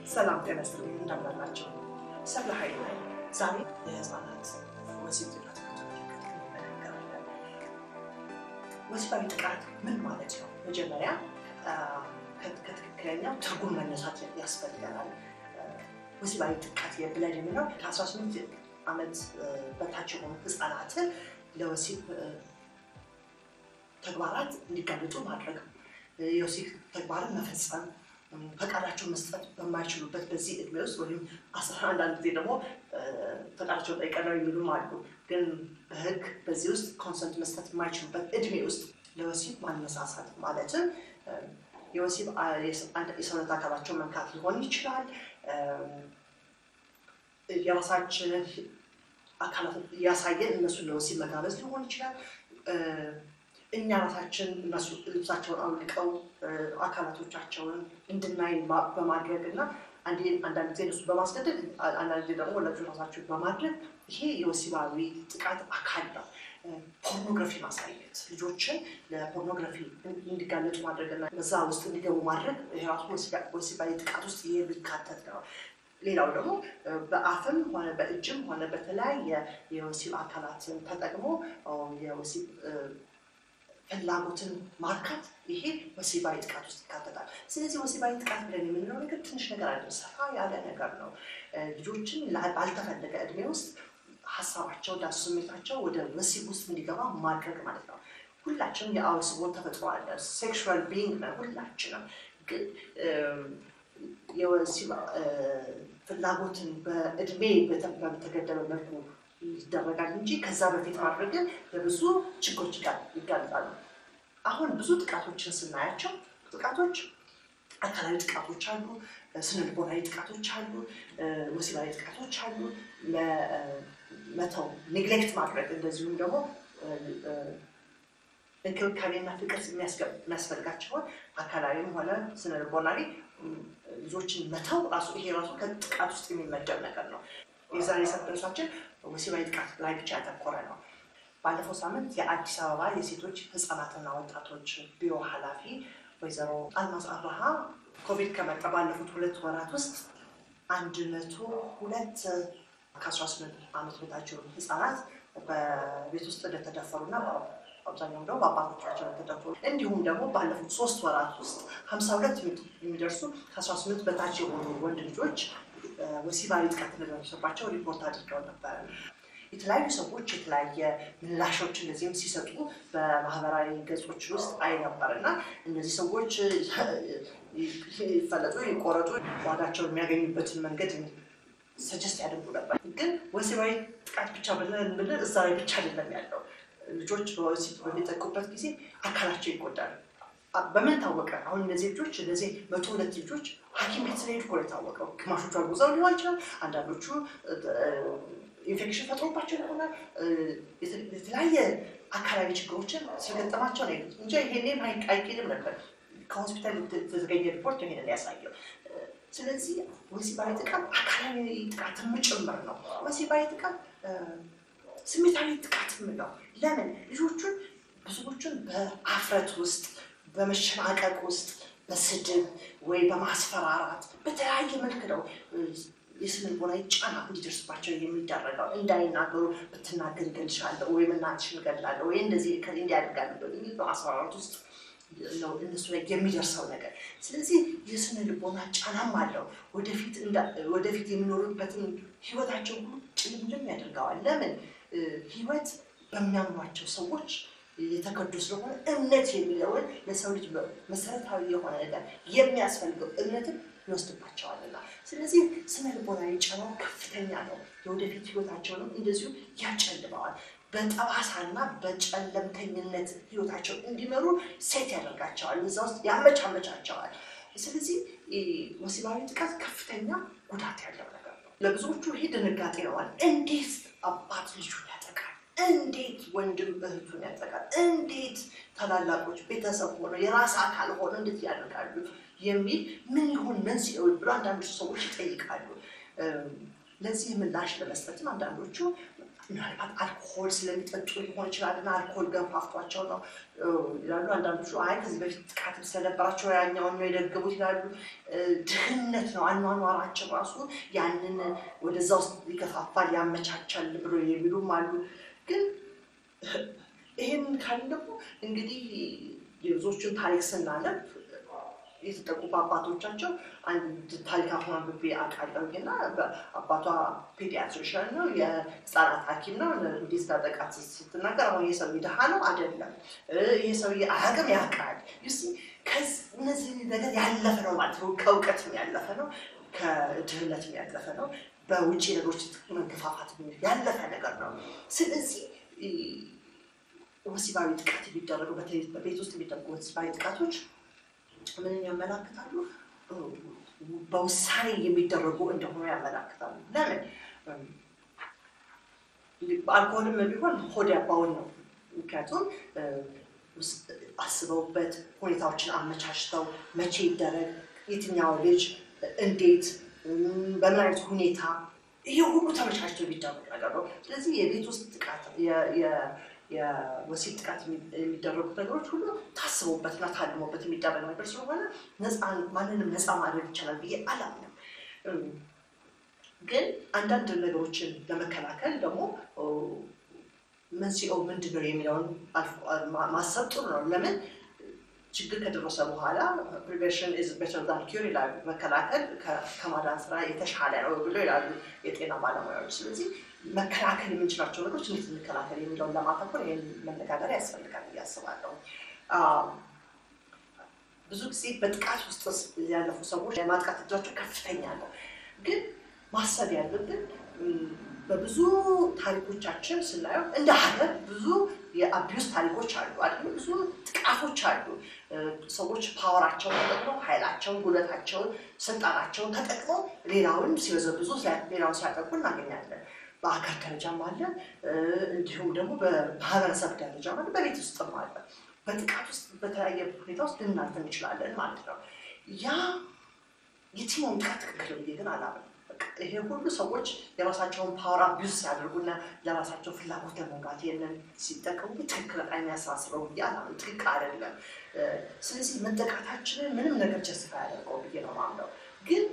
ሰላም ጤና ይስጥልኝ። እንደምን አላችሁ? ሰብለ ኃይል ነኝ። ዛሬ የህፃናት ወሲብ ጥቃት በተመለከተ እንነጋገራለን። ወሲባዊ ጥቃት ምን ማለት ነው? መጀመሪያ ከትክክለኛው ትርጉም መነሳት ያስፈልገናል። ወሲባዊ ጥቃት ብለን የምለው ከ18 ዓመት በታች የሆኑ ህፃናትን ለወሲብ ተግባራት እንዲጋለጡ ማድረግ የወሲብ ተግባርን መፈጸም ፈቃዳቸውን መስጠት በማይችሉበት በዚህ እድሜ ውስጥ ወይም አስራ አንዳንድ ጊዜ ደግሞ ፈቃዳቸውን ጠይቀን ነው የሚሉም አሉ። ግን በህግ በዚህ ውስጥ ኮንሰንት መስጠት የማይችሉበት እድሜ ውስጥ ለወሲብ ማነሳሳት ማለትም የወሲብ የሰውነት አካላቸውን መንካት ሊሆን ይችላል። የራሳችንን አካላት እያሳየን እነሱን ለወሲብ መጋበዝ ሊሆን ይችላል። እኛ ራሳችን እነሱ ልብሳቸውን አውልቀው አካላቶቻቸውን እንድናይ በማድረግ እና አንዳንድ ጊዜ እነሱ በማስገደድ አንዳንድ ጊዜ ደግሞ ለብዙ ራሳቸውን በማድረግ ይሄ የወሲባዊ ጥቃት አካል ነው። ፖርኖግራፊ ማሳየት ልጆችን ለፖርኖግራፊ እንዲጋለጡ ማድረግና በዛ ውስጥ እንዲገቡ ማድረግ የራሱ ወሲባዊ ጥቃት ውስጥ የሚካተት ነው። ሌላው ደግሞ በአፍም ሆነ በእጅም ሆነ በተለያየ የወሲብ አካላትን ተጠቅሞ የወሲብ ፍላጎትን ማርካት ይሄ ወሲባዊ ጥቃት ውስጥ ይካተታል። ስለዚህ ወሲባዊ ጥቃት ብለን የምንለው ነገር ትንሽ ነገር አይደለም፣ ሰፋ ያለ ነገር ነው። ልጆችን ባልተፈለገ እድሜ ውስጥ ሀሳባቸው ዳሱ ስሜታቸው ወደ ወሲብ ውስጥ እንዲገባ ማድረግ ማለት ነው። ሁላችንም የአውስቦ ተፈጥሮ አለ። ሴክሹዋል ቢንግ ነው ሁላችንም። ግን የወሲብ ፍላጎትን በእድሜ በተገደበ መልኩ ይደረጋል እንጂ ከዛ በፊት ማድረግ ለብዙ ችግሮች ይጋለጣሉ። አሁን ብዙ ጥቃቶችን ስናያቸው ጥቃቶች አካላዊ ጥቃቶች አሉ፣ ስነ ልቦናዊ ጥቃቶች አሉ፣ ወሲባዊ ጥቃቶች አሉ። መተው ኔግሌክት ማድረግ እንደዚሁም ደግሞ እንክብካቤና ፍቅር የሚያስፈልጋቸውን አካላዊም ሆነ ስነ ልቦናዊ ልጆችን መተው ራሱ ይሄ ራሱ ከጥቃት ውስጥ የሚመደብ ነገር ነው። የዛሬ ሰብደርሳችን ወሲባዊ ጥቃት ላይ ብቻ ያተኮረ ነው። ባለፈው ሳምንት የአዲስ አበባ የሴቶች ህፃናትና ወጣቶች ቢሮ ኃላፊ ወይዘሮ አልማዝ አብርሃ ኮቪድ ከመጣ ባለፉት ሁለት ወራት ውስጥ አንድ መቶ ሁለት ከአስራ ስምንት ዓመት በታቸው ህፃናት በቤት ውስጥ እንደተደፈሩና አብዛኛውም ደግሞ በአባቶቻቸው እንደተደፈሩ እንዲሁም ደግሞ ባለፉት ሶስት ወራት ውስጥ ሀምሳ ሁለት የሚደርሱ ከአስራ ስምንት በታች የሆኑ ወንድ ልጆች ወሲባዊ ጥቃት እንደደረሰባቸው ሪፖርት አድርገው ነበረ። የተለያዩ ሰዎች የተለያየ ምላሾች እንደዚህም ሲሰጡ በማህበራዊ ገጾች ውስጥ አይ ነበር እና እነዚህ ሰዎች ይፈለጡ፣ ይቆረጡ፣ ዋጋቸውን የሚያገኙበትን መንገድ ሰጀስት ያደርጉ ነበር። ግን ወሲባዊ ጥቃት ብቻ ብለን ብለን እዛ ላይ ብቻ አይደለም ያለው። ልጆች በወሲብ በሚጠቁበት ጊዜ አካላቸው ይጎዳል። በምን ታወቀ? አሁን እነዚህ ልጆች እነዚህ መቶ ሁለት ልጆች ሐኪም ቤት ስለሄዱ እኮ ነው የታወቀው። ግማሾቹ አርጉዘው ሊሆን ይችላል። አንዳንዶቹ ኢንፌክሽን ፈጥሮባቸው ይሆናል። የተለያየ አካላዊ ችግሮችን ስለገጠማቸው ነው እንጂ ይሄኔም አይኬድም ነበር። ከሆስፒታል የተዘገኘ ሪፖርት ይሄንን ያሳየው። ስለዚህ ወሲባዊ ጥቃት አካላዊ ጥቃትም ጭምር ነው። ወሲባዊ ጥቃት ስሜታዊ ጥቃትም ነው። ለምን ልጆቹን ብዙዎቹን በአፍረት ውስጥ በመሸማቀቅ ውስጥ በስድብ ወይ በማስፈራራት በተለያየ መልክ ነው የስነ ልቦናዊ ጫና እንዲደርስባቸው የሚደረገው። እንዳይናገሩ ብትናገር እገልሻለሁ ወይም እናትሽን እገድላለሁ ወይ እንደዚህ እንዲያደርጋለሁ የሚል በማስፈራራት ውስጥ ነው እነሱ ላይ የሚደርሰው ነገር። ስለዚህ የስነ ልቦና ጫናም አለው። ወደፊት የሚኖሩበትን ህይወታቸው ሁሉ ጭልምልም ያደርገዋል። ለምን ህይወት በሚያምኗቸው ሰዎች የተከዱ ስለሆነ እምነት የሚለውን ለሰው ልጅ መሰረታዊ የሆነ ነገር የሚያስፈልገው እምነትን ይወስድባቸዋልና፣ ስለዚህ ስነ ልቦናዊ ጫናው ከፍተኛ ነው። የወደፊት ህይወታቸውንም እንደዚሁ ያጨልመዋል። በጠባሳና በጨለምተኝነት ህይወታቸው እንዲመሩ ሴት ያደርጋቸዋል። እዛ ውስጥ ያመቻመቻቸዋል። ስለዚህ ወሲባዊ ጥቃት ከፍተኛ ጉዳት ያለው ነገር ነው። ለብዙዎቹ ይሄ ድንጋጤ ነዋል። እንዴት አባት ልጁን ያጠቃል? እንዴት ወንድም እህቱን ያጠቃል? እንዴት ታላላቆች ቤተሰብ ሆነው የራስ አካል ሆነው እንዴት ያደርጋሉ? የሚል ምን ይሆን መንስኤው ብሎ አንዳንዶቹ ሰዎች ይጠይቃሉ። ለዚህ ምላሽ ለመስጠትም አንዳንዶቹ ምናልባት አልኮሆል ስለሚጠጡ ሊሆን ይችላል እና አልኮሆል ገፋፍቷቸው ነው ይላሉ። አንዳንዶቹ አይ ከዚህ በፊት ጥቃትም ስለነበራቸው ያኛውን ነው የደገሙት ይላሉ። ድህነት ነው አኗኗራቸው ራሱ ያንን ወደዛ ውስጥ ይገፋፋል ያመቻቻል ብሎ የሚሉም አሉ። ግን ይህን ካልን ደግሞ እንግዲህ የብዙዎቹን ታሪክ ስናነብ የተጠቁ በአባቶቻቸው አንድ ታሪክ አሁን አንብቤ አውቃለሁ እና አባቷ ፔዲያትሪሽን ነው፣ የህፃናት ሐኪም ነው። እንዴት እንዳጠቃት ስትናገር አሁን ይህ ሰውዬ ድሃ ነው አይደለም፣ ይህ ሰውዬ አያውቅም ያውቃል። እነዚህ ነገር ያለፈ ነው ማለት ነው። ከእውቀትም ያለፈ ነው፣ ከድህነትም ያለፈ ነው፣ በውጭ ነገሮች መንገፋፋት ያለፈ ነገር ነው። ስለዚህ ወሲባዊ ጥቃት የሚደረጉ በተለይ በቤት ውስጥ የሚደረጉ ወሲባዊ ጥቃቶች ምንን ያመላክታሉ? በውሳኔ የሚደረጉ እንደሆኑ ያመላክታሉ። ለምን? አልኮሆልም ቢሆን ሆድ ያባውን ነው። ምክንያቱም አስበውበት ሁኔታዎችን አመቻችተው መቼ ይደረግ፣ የትኛው ልጅ እንዴት፣ በምን አይነት ሁኔታ ይህ ሁሉ ተመቻችቶ የሚደረግ ነገር ነው። ስለዚህ የቤት ውስጥ ጥቃት የወሲብ ጥቃት የሚደረጉት ነገሮች ሁሉ ታስቦበትና ታልሞበት የሚደረግ ነገር ስለሆነ ማንንም ነፃ ማድረግ ይቻላል ብዬ አላምንም። ግን አንዳንድ ነገሮችን ለመከላከል ደግሞ መንስኤው ምንድን ነው የሚለውን ማሰብ ጥሩ ነው። ለምን ችግር ከደረሰ በኋላ ፕሪቬንሽን ኢዝ ቤተር ዛን ኪውር ይላሉ። መከላከል ከማዳን ስራ የተሻለ ነው ብሎ ይላሉ የጤና ባለሙያዎች። ስለዚህ መከላከል የምንችላቸው ነገሮች እንዴት እንከላከል የሚለውን ለማተኮር ይህን መነጋገር ያስፈልጋል ብዬ አስባለሁ። ብዙ ጊዜ በጥቃት ውስጥ ያለፉ ሰዎች የማጥቃት እጃቸው ከፍተኛ ነው። ግን ማሰብ ያለብን በብዙ ታሪኮቻችን ስናየው እንደ ሀገር ብዙ የአቢዩስ ታሪኮች አሉ አይደል? ብዙ ጥቃቶች አሉ። ሰዎች ፓወራቸውን ተጠቅመው ኃይላቸውን፣ ጉልበታቸውን፣ ስልጣናቸውን ተጠቅመው ሌላውን ሲበዘብዙ ሌላውን ሲያጠቁ እናገኛለን። በአገር ደረጃም አለ፣ እንዲሁም ደግሞ በማህበረሰብ ደረጃ አለ፣ በቤት ውስጥም አለ። በጥቃት ውስጥ በተለያየ ሁኔታ ውስጥ ልናልፍ እንችላለን ማለት ነው። ያ የትኛውም ጥቃት ትክክል ብዬ ግን አላምንም። ይሄ ሁሉ ሰዎች የራሳቸውን ፓወር አቢዩዝ ሲያደርጉና ለራሳቸው ፍላጎት ለመውጋት ይህንን ሲጠቀሙ ትክክል የሚያሳስበው ብዬ አላምንም። ትክክል አይደለም። ስለዚህ መጠቃታችንን ምንም ነገር ጀስፋ ያደርገው ብዬ ነው ማምነው ግን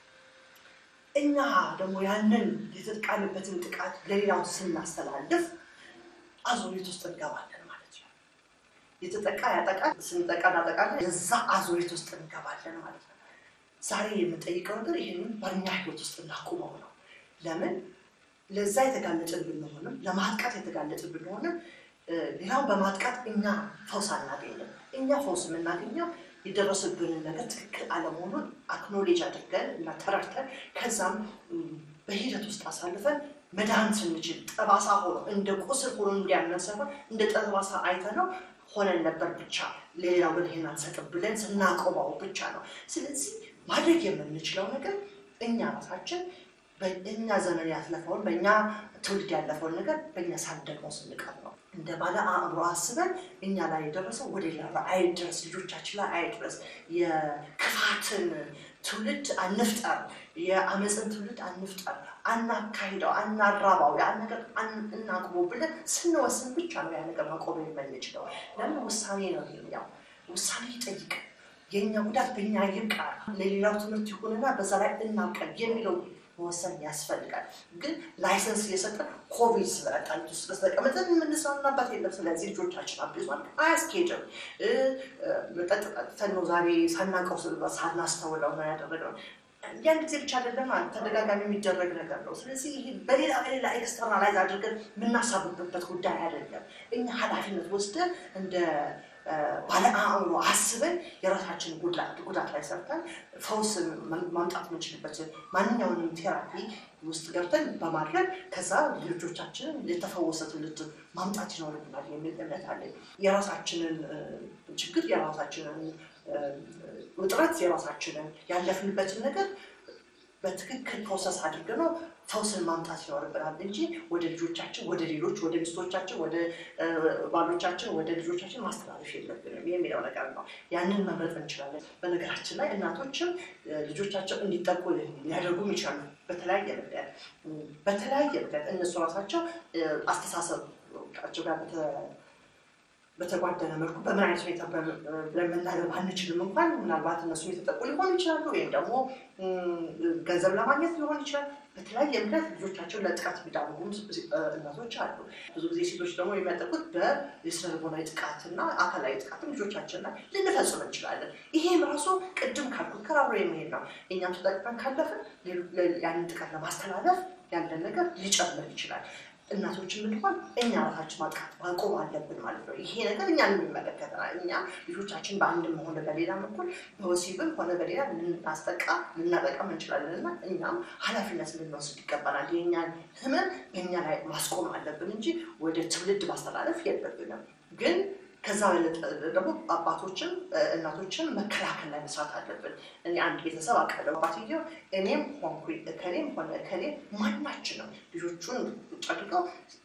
እኛ ደግሞ ያንን የተጠቃንበትን ጥቃት ለሌላው ስናስተላልፍ አዙሪት ውስጥ እንገባለን ማለት ነው። የተጠቃ ያጠቃ ስንጠቃ እናጠቃለን፣ የዛ አዙሪት ውስጥ እንገባለን ማለት ነው። ዛሬ የምንጠይቀው ነገር ይህንን በእኛ ህይወት ውስጥ እናቁመው ነው። ለምን ለዛ የተጋለጥን ብንሆንም ለማጥቃት የተጋለጥን ብንሆንም ሌላውን በማጥቃት እኛ ፈውስ አናገኝም። እኛ ፈውስ የምናገኘው የደረሰብንን ነገር ትክክል አለመሆኑን አክኖሌጅ አድርገን እና ተረድተን ከዛም በሂደት ውስጥ አሳልፈን መዳን ስንችል ጠባሳ ሆኖ እንደ ቁስል ሆኖ እንዲያመን ሳይሆን እንደ ጠባሳ አይተነው ሆነን ነበር ብቻ ለሌላው ግን ይሄን አንሰጥም ብለን ስናቆመው ብቻ ነው። ስለዚህ ማድረግ የምንችለው ነገር እኛ ራሳችን በእኛ ዘመን ያለፈውን በእኛ ትውልድ ያለፈውን ነገር በእኛ ሳንደግመው ስንቀር ነው። እንደ ባለ አእምሮ አስበን እኛ ላይ የደረሰው ወደ ሌላ አይድረስ፣ ልጆቻችን ላይ አይድረስ። የክፋትን ትውልድ አንፍጠር፣ የአመፅን ትውልድ አንፍጠር፣ አናካሂደው፣ አናራባው፣ ያን ነገር እናቅቦ ብለን ስንወስን ብቻ ነው ያ ነገር ማቆም የምንችለው። ለምን ውሳኔ ነው ይሄኛው። ውሳኔ ይጠይቅ። የእኛ ጉዳት በእኛ ይብቃ፣ ለሌላው ትምህርት ይሁንና በዛ ላይ እናውቀን የሚለው መወሰን ያስፈልጋል። ግን ላይሰንስ እየሰጠን ኮቪድ ስለመጣ ውስጥ ስለተቀመጠን የምንሰናበት የለም። ስለዚህ ልጆቻችን አብዟል አያስኬድም። መጠጥ ጠጥተን ነው ዛሬ ሳናውቀው ሳናስተውለው ነው ያደረግነው። ያን ጊዜ ብቻ አይደለም ተደጋጋሚ የሚደረግ ነገር ነው። ስለዚህ ይሄ በሌላ በሌላ ኤክስተርናላይዝ አድርገን የምናሳብብበት ጉዳይ አይደለም። እኛ ኃላፊነት ወስደን እንደ ባለ አእምሮ አስበን የራሳችን ጉዳት ላይ ሰርተን ፈውስ ማምጣት የምንችልበት ማንኛውንም ቴራፒ ውስጥ ገብተን በማድረግ ከዛ ልጆቻችንን የተፈወሰ ትውልድ ማምጣት ይኖርብናል የሚል እምነት አለኝ። የራሳችንን ችግር የራሳችንን ውጥረት የራሳችንን ያለፍንበትን ነገር በትክክል ፕሮሰስ አድርገን ነው ፈውስን ማምጣት ይኖርብናል እንጂ ወደ ልጆቻችን፣ ወደ ሌሎች፣ ወደ ሚስቶቻችን፣ ወደ ባሎቻችን፣ ወደ ልጆቻችን ማስተላለፍ የለብንም የሚለው ነገር ነው። ያንን መምረጥ እንችላለን። በነገራችን ላይ እናቶችም ልጆቻቸው እንዲጠቁ ሊያደርጉም ይችላሉ። በተለያየ ምክንያት በተለያየ ምክንያት እነሱ ራሳቸው አስተሳሰባቸው ጋር በተጓደለ መልኩ በምን አይነት ሁኔታ ብለን መናገር ባንችልም እንኳን ምናልባት እነሱ የተጠቁ ሊሆኑ ይችላሉ፣ ወይም ደግሞ ገንዘብ ለማግኘት ሊሆን ይችላል። በተለያየ ምክንያት ልጆቻቸውን ለጥቃት የሚዳርጉ እናቶች አሉ። ብዙ ጊዜ ሴቶች ደግሞ የሚያጠቁት በስነ ልቦናዊ ጥቃትና አካላዊ ጥቃትም ልጆቻችን ላይ ልንፈጽም እንችላለን። ይሄም ራሱ ቅድም ካልኩት ከራብሮ የሚሄድ ነው። እኛም ተጠቅመን ካለፍን ያንን ጥቃት ለማስተላለፍ ያለን ነገር ሊጨምር ይችላል። እናቶችን ብንሆን እኛ ራሳችን ማጥቃት ማቆም አለብን ማለት ነው። ይሄ ነገር እኛን የሚመለከተናል። እኛ ልጆቻችን በአንድም ሆነ በሌላ በኩል በወሲብም ሆነ በሌላ ልናስጠቃ ልናጠቃም እንችላለን እና እኛም ኃላፊነት ልንወስድ ይገባናል። የእኛን ህመም በእኛ ላይ ማስቆም አለብን እንጂ ወደ ትውልድ ማስተላለፍ የለብንም ግን ከዛ በለጠ ደግሞ አባቶችን እናቶችን መከላከል ላይ መስራት አለብን። እኔ አንድ ቤተሰብ አውቃለሁ። አባትየው እኔም ሆንኩኝ እከሌም ሆነ እከሌ ማናችንም ልጆቹን ቁጭ አድርገው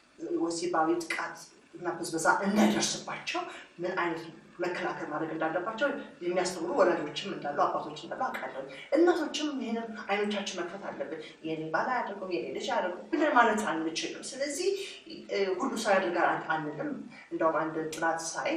ወሲባዊ ጥቃት እና ብዝበዛ እንዳይደርስባቸው ምን አይነት መከላከል ማድረግ እንዳለባቸው የሚያስተምሩ ወላጆችም እንዳሉ አባቶች እንዳሉ አውቃለሁ። እናቶችም ይህንን አይኖቻችን መክፈት አለብን። የኔ ባል አያደርገው የኔ ልጅ አያደርገው ብለን ማለት አንችልም። ስለዚህ ሁሉ ሰው ያደርጋል አንልም። እንደውም አንድ ጥናት ሳይ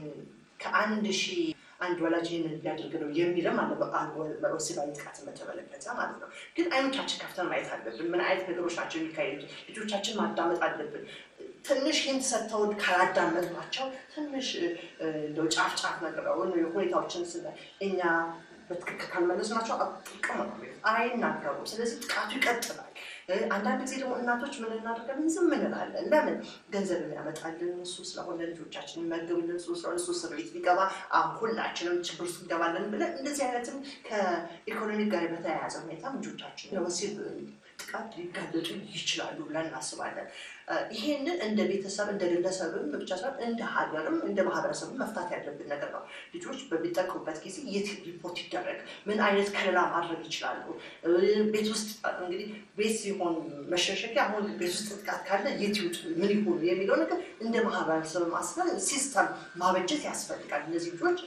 ከአንድ ሺህ አንድ ወላጅ ይህንን ሊያደርግ ነው የሚልም አለ። ወሲባዊ ጥቃትን በተመለከተ ማለት ነው። ግን አይኖቻችን ከፍተን ማየት አለብን። ምን አይነት ነገሮች ናቸው የሚካሄዱት? ልጆቻችን ማዳመጥ አለብን። ትንሽ ሂንት ሰጥተውን ካላዳመጥናቸው ትንሽ እንደው ጫፍ ጫፍ ነግረውን ሁኔታዎችን ስለ እኛ በትክክል ካልመለስናቸው ጥቅም ነው አይናገሩም። ስለዚህ ጥቃቱ ይቀጥላል። አንዳንድ ጊዜ ደግሞ እናቶች ምን እናደርጋለን? ዝም እንላለን። ለምን? ገንዘብ የሚያመጣልን እሱ ስለሆነ ልጆቻችን የሚመግብልን እሱ ስለሆነ እሱ እስር ቤት ቢገባ ሁላችንም ችግር ውስጥ እንገባለን ብለን እንደዚህ አይነትም ከኢኮኖሚ ጋር በተያያዘ ሁኔታ ልጆቻችን ለወሲብ ጥቃት ሊጋለጡ ይችላሉ ብለን እናስባለን። ይሄንን እንደ ቤተሰብ እንደ ግለሰብም ብቻ ሳይሆን እንደ ሀገርም እንደ ማህበረሰብ መፍታት ያለብን ነገር ነው። ልጆች በሚጠቅሙበት ጊዜ የት ሪፖርት ይደረግ? ምን አይነት ከለላ ማድረግ ይችላሉ? ቤት ውስጥ እንግዲህ ቤት ሲሆን መሸሸጊያ፣ አሁን ቤት ውስጥ ጥቃት ካለ የት ይውጡ? ምን ይሆኑ የሚለው ነገር እንደ ማህበረሰብ ማስበል ሲስተም ማበጀት ያስፈልጋል። እነዚህ ልጆች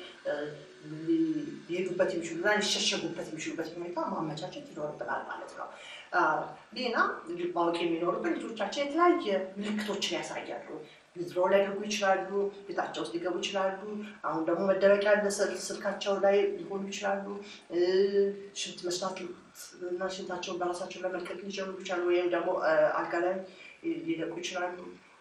ሊሄዱበት የሚችሉና ሊሸሸጉበት የሚችሉበት ሁኔታ ማመቻቸት ይኖርብናል ማለት ነው። ሌላ ማወቅ የሚኖርብን ልጆቻችን የተለያየ ምልክቶችን ያሳያሉ። ድሮ ሊያደርጉ ይችላሉ፣ ቤታቸው ውስጥ ሊገቡ ይችላሉ። አሁን ደግሞ መደበቂያ ስልካቸው ላይ ሊሆኑ ይችላሉ። ሽንት መስራት እና ሽንታቸውን በራሳቸው ለመልቀቅ ሊጀምሩ ይችላሉ። ወይም ደግሞ አልጋ ላይ ሊለቁ ይችላሉ።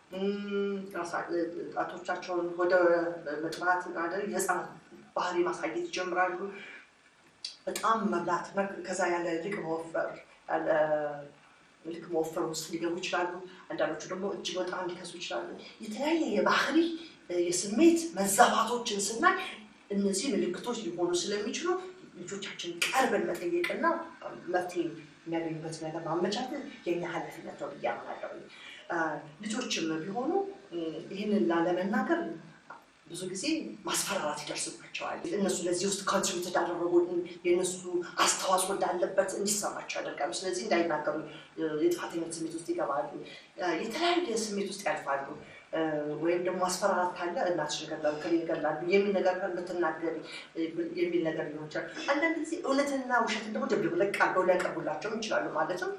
ጣቶቻቸውን ወደ መጥባት የህፃናት ባህሪ ማሳየት ይጀምራሉ። በጣም መብላት ከዛ ያለ ልቅ መወፈር ያለ ልክ መወፈር ውስጥ ሊገቡ ይችላሉ። አንዳንዶቹ ደግሞ እጅግ በጣም ሊከሱ ይችላሉ። የተለያየ የባህሪ የስሜት መዛባቶችን ስናይ እነዚህ ምልክቶች ሊሆኑ ስለሚችሉ ልጆቻችን ቀርበን መጠየቅና መፍትሄ የሚያገኙበት ነገር ማመቻቸት የኛ ኃላፊነት ነው ብዬ አምናለሁ። ልጆችም ቢሆኑ ይህንን ላለመናገር ብዙ ጊዜ ማስፈራራት ይደርስባቸዋል። እነሱ ለዚህ ውስጥ ኮንትሪቢዩት እንዳደረጉ የእነሱ አስተዋጽኦ እንዳለበት እንዲሰማቸው ያደርጋሉ። ስለዚህ እንዳይናገሩ የጥፋተኝነት ስሜት ውስጥ ይገባሉ። የተለያየ ስሜት ውስጥ ያልፋሉ። ወይም ደግሞ ማስፈራራት ካለ እናትሽን ይገላሉ፣ ከሌ ይገላሉ የሚል ነገር ብትናገሪ የሚል ነገር ሊሆን ይችላል። አንዳንድ ጊዜ እውነትና ውሸትን ደግሞ ደብልብ ለቅ አድርገው ሊያቀርቡላቸውም ይችላሉ። ማለትም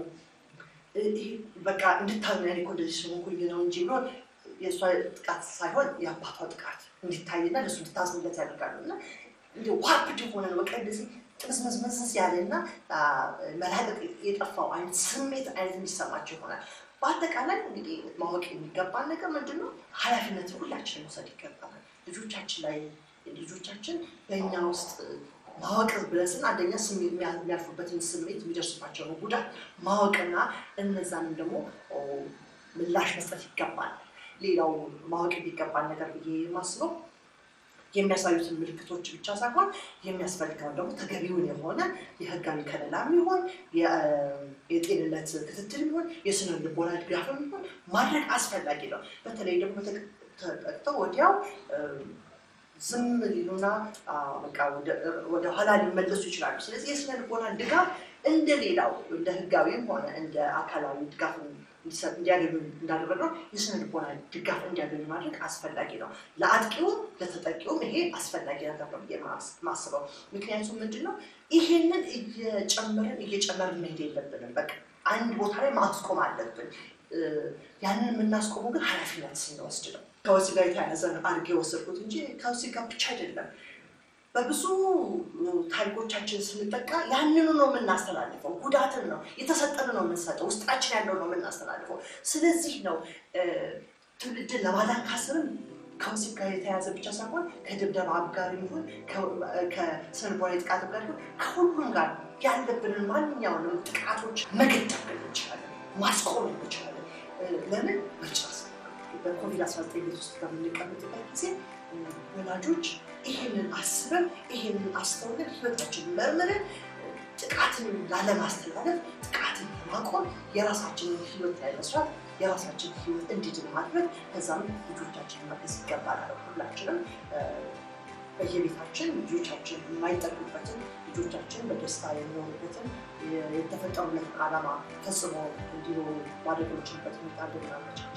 በቃ እንድታምኝ እኮ እንደዚህ ስለሆንኩኝ ነው እንጂ ብሎ የእሷ ጥቃት ሳይሆን የአባቷ ጥቃት እንዲታይና ለሱ እንድታዝንለት ያደርጋሉ። እና እንዲ ዋርፕድ የሆነ ነው በቃ እንደዚህ ጥምዝምዝምዝዝ ያለና መላቀቅ የጠፋው አይነት ስሜት አይነት እንዲሰማቸው ይሆናል። በአጠቃላይ እንግዲህ ማወቅ የሚገባን ነገር ምንድን ነው? ኃላፊነት ሁላችን መውሰድ ይገባናል። ልጆቻችን ላይ ልጆቻችን በእኛ ውስጥ ማወቅ ብለን ስን አንደኛ የሚያልፉበትን ስሜት የሚደርስባቸውን ጉዳት ማወቅና እነዛንም ደግሞ ምላሽ መስጠት ይገባል። ሌላው ማወቅ የሚገባን ነገር ብዬ የማስበው የሚያሳዩትን ምልክቶች ብቻ ሳይሆን የሚያስፈልገውን ደግሞ ተገቢውን የሆነ የህጋዊ ከለላ የሚሆን የጤንነት ክትትል የሚሆን የስነ ልቦና ድጋፍ የሚሆን ማድረግ አስፈላጊ ነው። በተለይ ደግሞ ተጠቅተው ወዲያው ዝም ሊሉና በቃ ወደ ኋላ ሊመለሱ ይችላሉ። ስለዚህ የስነ ልቦና ድጋፍ እንደ ሌላው እንደ ህጋዊም ሆነ እንደ አካላዊ ድጋፍ እንዲያገኙ እንዳደረገው የስነ ልቦና ድጋፍ እንዲያገኙ ማድረግ አስፈላጊ ነው። ለአጥቂውም ለተጠቂውም ይሄ አስፈላጊ ነገር ነው ብዬ ማስበው። ምክንያቱም ምንድን ነው ይሄንን እየጨመርን እየጨመርን መሄድ የለብንም። በቃ አንድ ቦታ ላይ ማስቆም አለብን። ያንን የምናስቆመው ግን ኃላፊነት ስንወስድ ነው። ከወሲብ ጋር የተያያዘ አድርጌ የወሰድኩት እንጂ ከወሲብ ጋር ብቻ አይደለም። በብዙ ታሪኮቻችን ስንጠቃ ያንኑ ነው የምናስተላልፈው። ጉዳትን ነው የተሰጠን ነው የምንሰጠው። ውስጣችን ያለው ነው የምናስተላልፈው። ስለዚህ ነው ትውልድን ለማዳን ካስብን ከወሲብ ጋር የተያያዘ ብቻ ሳይሆን ከድብደባ ጋር ይሁን ከስነልቦና ጥቃት ጋር ይሁን ከሁሉም ጋር ያለብንን ማንኛውንም ጥቃቶች መገደብ እንችላለን፣ ማስቆም እንችላለን። ለምን መጨረስ በኮቪድ 19 ቤት ውስጥ በምንቀምጥበት ጊዜ ወላጆች ይህንን አስበን ይህንን አስተውለን ህይወታችንን መርምረን ጥቃትን ላለማስተላለፍ ጥቃትን ለማቆም የራሳችንን ህይወት ላይ መስራት የራሳችን ህይወት እንዲድን ማድረግ ከዛም ልጆቻችንን መገዝ ይገባናል። ሁላችንም በየቤታችን ልጆቻችን የማይጠቅሙበትን ልጆቻችን በደስታ የሚሆኑበትን የተፈጠሩለትን ዓላማ ፈጽሞ እንዲኖሩ ማድረግ የምንችልበት ሁኔታ እንድናመቻች